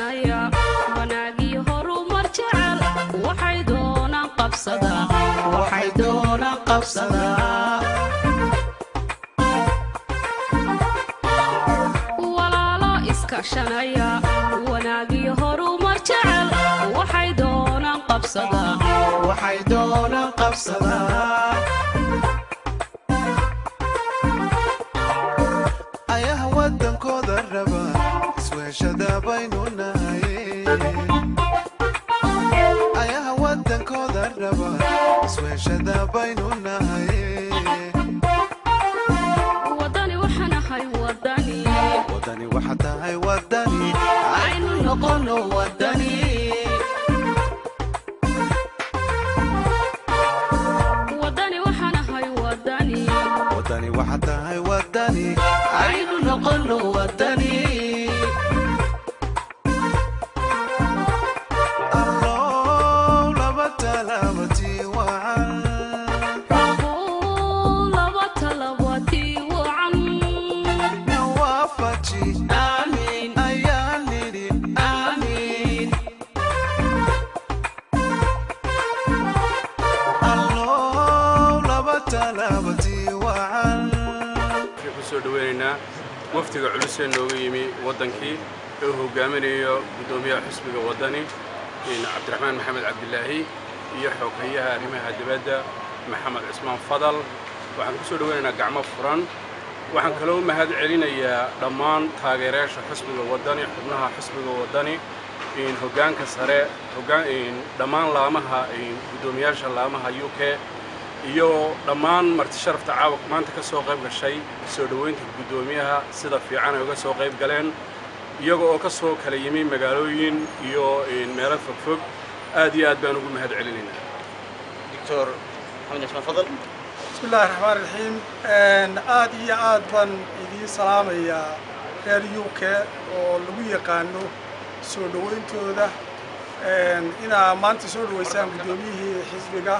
iskaashanaya wanaagii horumar jecel waxay doonaan qabsadaa waxay doonaan qabsadaa walaalo iskaashanaya wanaagii horumar jecel waxay doonaan qabsadaa waxay doonaan qabsadaa ayaha wadankooda raba isweeshada baynu nahay ayaha wadankooda raba isweeshada baynu nahay wadani waxaanahay wadani wadani waxa tahay wadani aynu noqono wadani wadani waxaanahay wadani wadani waxa tahay wadani aynu noqono wadani allow laba talaabatii wacan Rabow laba talabatii wacan nawaafaji aamin ayaan nidhi aamin allow laba talaabatii wacan waxaan ku soo dhoweynaynaa wafdiga culus ee nooga yimi waddankii ee uu hogaaminayo guddoomiyaha xisbiga waddani cabdiraxmaan maxamed cabdilaahi iyo xoghayaha arrimaha dibadda maxamed cismaan fadal waxaan ku soo dhoweynaynaa gacmo furan waxaan kaloo mahad celinayaa dhammaan taageerayaasha xisbiga waddani xubnaha xisbiga waddani hoggaanka sare hoggaan dhammaan laamaha guddoomiyaasha laamaha u k iyo dhammaan marti sharafta caawak maanta ka soo qayb gashay soo dhoweynta guddoomiyaha sida fiican ay uga soo qayb galeen iyaga oo ka soo kala yimi magaalooyin iyo meelo fogfog aad iyo aad baan ugu mahad celinaynaa دكتور محمد عثمان فضل بسم الله الرحمن الرحيم aad iyo aad baan idiin salaamayaa reer u k oo lagu yaqaano soo dhowayntooda inaa maanta soo dhoweysaan guddoomiyihii xisbiga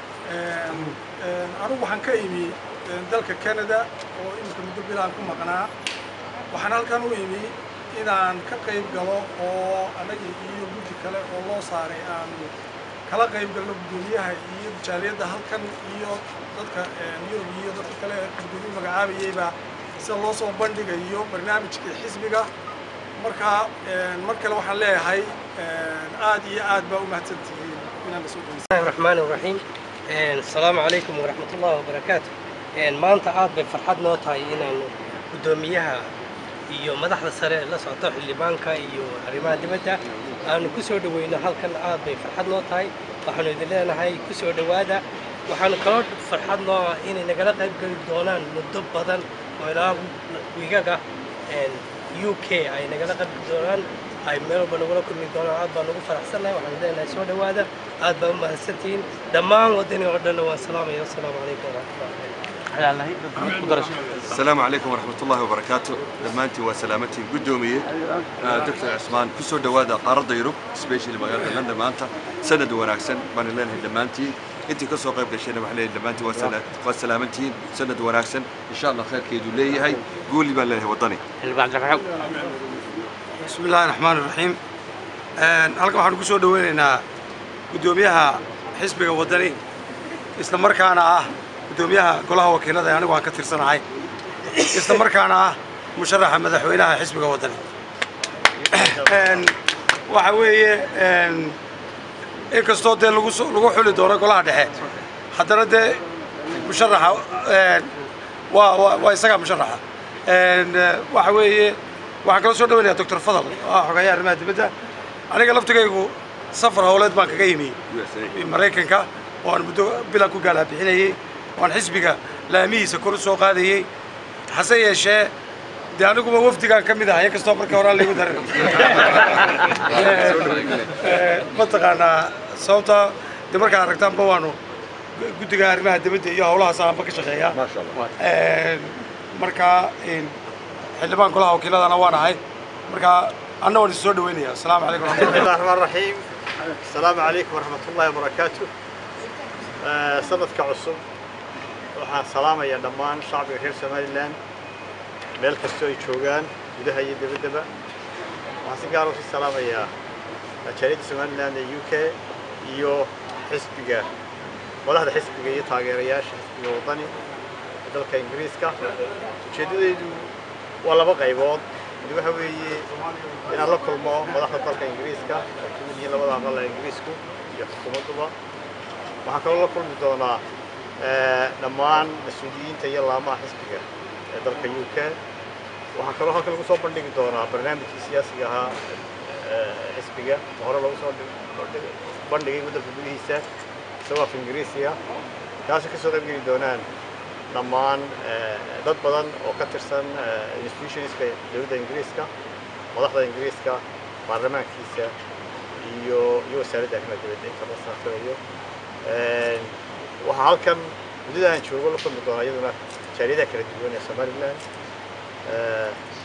anugu waxaan ka imi dalka canada oo imika muddo bilaan ku maqnaa waxaan halkan u imi inaan ka qayb galo oo anagii iyo guddi kale oo loo saaray aanu kala qayb galno guddoomiyaha iyo jaaliyadda halkan iyo dadka yurub iyo dadka kale ee guddoomiye magacaabayeyba sida loo soo bandhigayo barnaamijka xisbiga markaa mar kale waxaan leeyahay aad iyo aad baa u mahadsantihiin inaan la soo dhaweysa الله الرحمن الرحيم السلام عليكم ورحمة الله وبركاته maanta aad bay farxad noo tahay inaanu guddoomiyaha iyo madaxda sare la socoto xildhibaanka iyo arrimaha dibadda aanu ku soo dhoweyno halkan aad bay farxad noo tahay waxaanu idin leenahay ku soo dhowaada waxaanu kaloo farxad noo ah inay nagala qayb geli doonaan muddo badan oo ilaa wiigaga u k ay nagala qayb geli doonaan ay meel walba nagula kulmi doonaan aad baan ugu faraxsannahay waxaan leenahay soo dhowaada aad baa u mahadsantihiin dhammaan waddani oo dhanna waan salaamaya wasalaamu calaykum waraxmatullahi السلام عليكم ورحمة الله وبركاته دمانتي وسلامتي قدومي دكتور عثمان كسو دوادا قارد يوروب سبيشالي مغالطة لندن مانتا سند وناكسن بان لين دمانتي انت كسو قيب قشينا محلي دمانتي وسلامتي سند وناكسن ان شاء الله خير كيدو لي هاي قولي بان ليه وطني بسم الله الرحمن الرحيم halkan waxaanu ku soo dhoweynaynaa guddoomiyaha xisbiga waddani isla markaana ah guddoomiyaha golaha wakiilada ee anigu aan ka tirsanahay isla markaana ah musharaxa madaxweynaha xisbiga waddani waxa weeye inkastoo dee lagu soo- lagu xuli doono golaha dhexe haddana dee musharaxa waa waa waa isagaa musharaxa waxa weeye waxaan kala soo dhaweynayaa doctor fadal oo ah xogayaha arrimaha dibadda aniga laftigaygu safar howleed baan kaga yimi maraykanka oo aan muddo bilan ku gaalaa bixinayey oo aan xisbiga laamihiisa kor u soo qaadayey hase yeeshee dee aniguba wafdigaan ka mid ahay inkastoo markii horaan laygu darin mataqaanaa sababta de markaa aragtaanba waanu guddiga arrimaha dibadda iyo howlahaas aanba ka shaqeeyaa markaa xildhibaan golaha wakiiladana waan ahay markaa anna waan is soo dhaweynaya asalaamu calaykum بسم الله الرحمن الرحيم السلام عليكم ورحمة الله وبركاته آه، sanadka cusub waxaan salaamayaa dhammaan shacbiga reer somalilan meel kastoo ay joogaan gudaha iyo dibaddaba waxaan si gaar u sii salaamayaa jaaliyadda somaliland ee u k iyo xisbiga madaxda xisbiga iyo taageerayaasha xisbiga waddani ee dalka ingiriiska ujeeddadaydu waa laba qaybood mid waxa weeye inaan la kulmo madaxda dalka ingiriiska ay ka mid yihiin labada aqal ee ingiriisku iyo xukuumadduba waxaan kaloo la kulmi doonaa dhammaan mas-uuliyiinta iyo laamaha xisbiga ee dalka u k waxaa kaloo halkan lagu soo bandhigi doonaa barnaamijkii siyaasiga ahaa xisbiga oo hore lagu soo bandhigay waddanka gudihiisa isagoo af ingiriisiga kaasoo kasoo qayb geli doonaan dhammaan dad badan oo ka tirsan institutionska dowladda ingiriiska madaxda ingiriiska baarlamaankiisa iyo iyo wasaaradda arrimaha dibadda inta la saafirayo waxaa halkan muddada aan joogo la kulmi doonaa iyaduna jaaliyadaha kala duwan ee somaliland